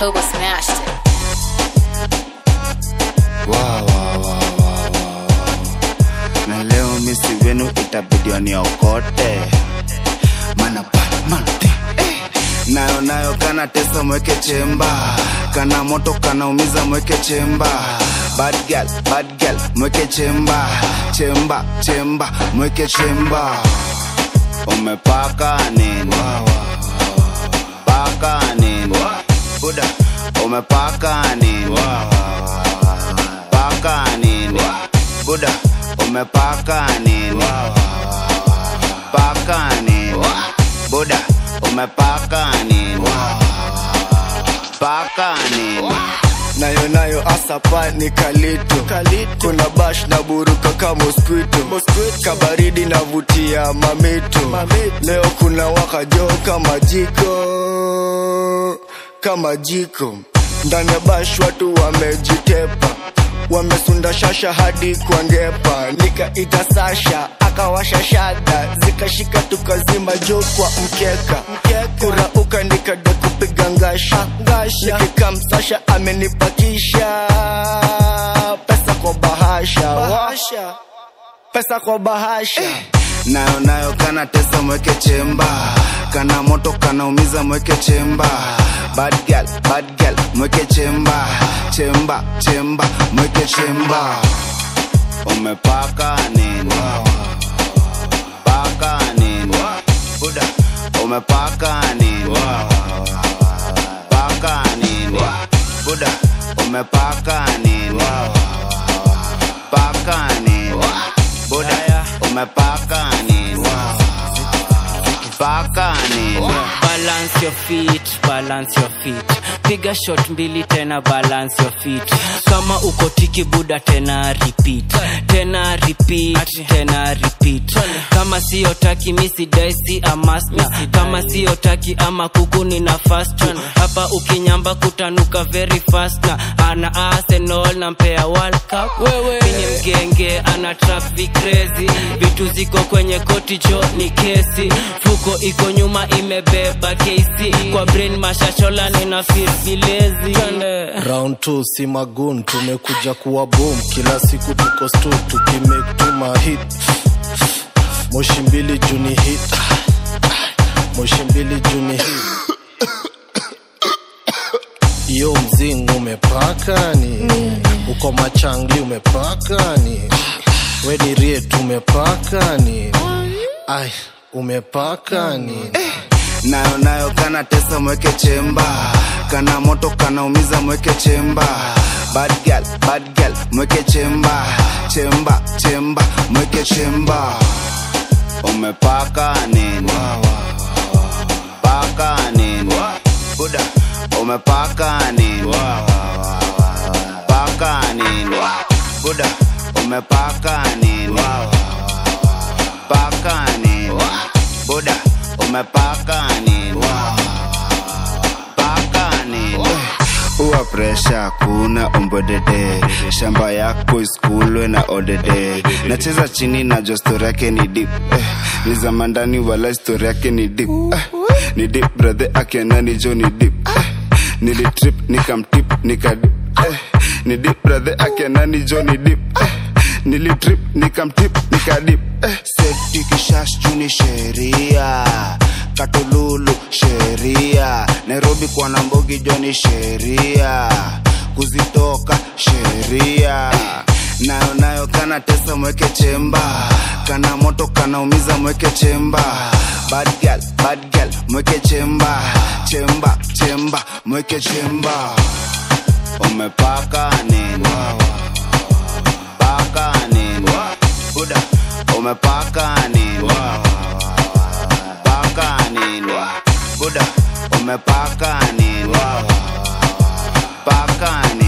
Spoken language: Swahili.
Turbo smashed it. Wow, wow, wow, wow, wow. na leo misi wenu itabidi waniokote mana bad man thing, eh. nayo nayo kana tesa mweke chemba kana moto kanaumiza mweke chemba bad girl, bad girl, mweke chemba chemba chemba mweke chemba umepaka nini paka nini buda umepaka nini paka nini buda umepaka nini paka nini buda umepaka nini paka nini nayo nayo asapa ni kalito kuna bash na buruka ka mosquito kabaridi navutia mamito leo kuna wakajo kama jiko kama jiko ndani ya bash watu wamejitepa wamesunda shasha hadi kwa ngepa nikaita sasha akawasha shada zikashika tukazima jo kwa mkeka kurauka nikada kupiga ngasha nikikam sasha amenipakisha pesa kwa bahasha pesa kwa bahasha nayo nayo kana tesa mweke chemba kana moto kanaumiza mweke chemba bad girl, bad girl, mweke chemba chemba chemba mweke chemba umepaka nini paka nini buda umepaka nini paka nini buda umepaka nini paka nini buda umepaka nini paka nini balance your feet balance your feet piga shot mbili tena balance your feet kama uko tiki buda tena repeat tena repeat tena repeat kama sio taki misi daisi amasna kama sio taki ama kuku nina fast hapa ukinyamba kutanuka very fast na ana arsenal na mpea world cup wewe ni mgenge ana traffic crazy vitu ziko kwenye koti jo ni kesi fuko iko nyuma imebeba kesi kwa brain mashashola nina feel vilezi round 2 si magun tumekuja kuwa boom kila siku tuko stu tukimake tuma hit moshi mbili juni hit moshi mbili juni hit iyo mzing umepakani uko machangli umepakani weni riet umepakani ai umepakani nayo nayo kana tesa mweke chemba kana moto kanaumiza mweke chemba bad girl, bad girl, mweke chemba chemba chemba mweke chemba umepaka nini paka nini buda umepaka nini paka nini buda umepaka nini paka nini buda umepaka nini paka nini uwa presha kuna umbodede shamba yako iskulwe na odede nacheza chini na jo stori yake ni dip eh, ni zamandani wala stori yake ni dip eh, ni dip brethe akenani jo ni dip eh, nilitrip nikamtip nikadip eh, ni dip brethe akenani jo ni dip eh, nilitrip nikamtip nikadip eh, setikishash juni sheria katululu sheria nairobi kwa nambogi joni sheria kuzitoka sheria nayo nayo kana tesa mweke chemba kana moto kanaumiza mweke chemba bad girl, bad girl, mweke chemba chemba chemba mweke chemba umepaka nini paka nini buda umepaka nini paka nini buda umepaka nini paka nini